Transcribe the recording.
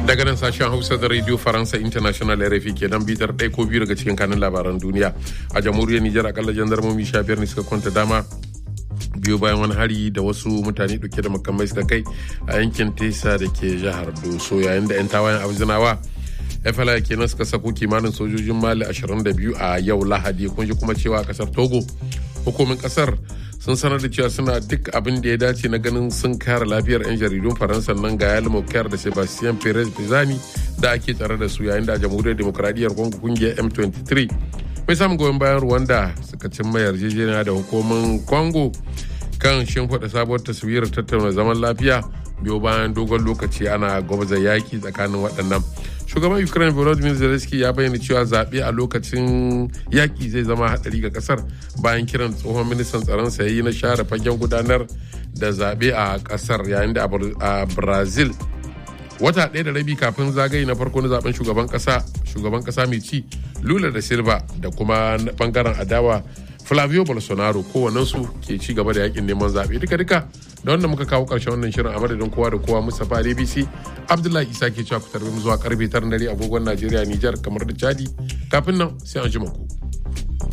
daga nan sashen hausa da radio faransa international rfi ke nan bitar ɗaya ko biyu daga cikin kanin labaran duniya a jamhuriyar nijar akalla jandarmomi sha biyar ne suka kwanta dama biyu bayan wani hari da wasu mutane dauke da makamai suka kai a yankin tesa da ke jihar doso yayin da 'yan tawayen abzinawa fla kenan suka sako kimanin sojojin mali 22 a yau lahadi kun ji kuma cewa kasar togo hukumin kasar sun sanar da cewa suna duk abin da ya dace na ganin sun kare lafiyar 'yan jaridun faransa nan ga yali mokiyar da sebastian perez pizani da ake tsare da su yayin da jamhuriyar demokradiyyar congo kungiyar m23 mai samun goyon bayan rwanda suka cimma yarjejeniya da hukumin congo kan shimfiɗa sabuwar taswirar tattauna zaman lafiya biyo bayan dogon lokaci ana gwabza yaki tsakanin waɗannan shugaban ukraine volodymyr zelensky ya bayyana cewa zaɓe a lokacin yaƙi zai zama haɗari ga ƙasar bayan kiran tsohon ministan tsaron sa yi na share fagen gudanar da zaɓe a ƙasar yayin da a brazil wata ɗaya da rabi kafin zagaye na farko na zaben shugaban ƙasa shugaban ƙasa mai ci lula da silva da kuma bangaren adawa flavio bolsonaro kowannensu ke ci gaba da yakin neman zaɓe duka duka da wanda muka kawo ƙarshen wannan shirin a madadin kowa da kowa mustapha dbc abdullahi isa ke cewa ku tarbi mu zuwa karfe tara dare agogon najeriya nijar kamar da chadi kafin nan sai an ji ku.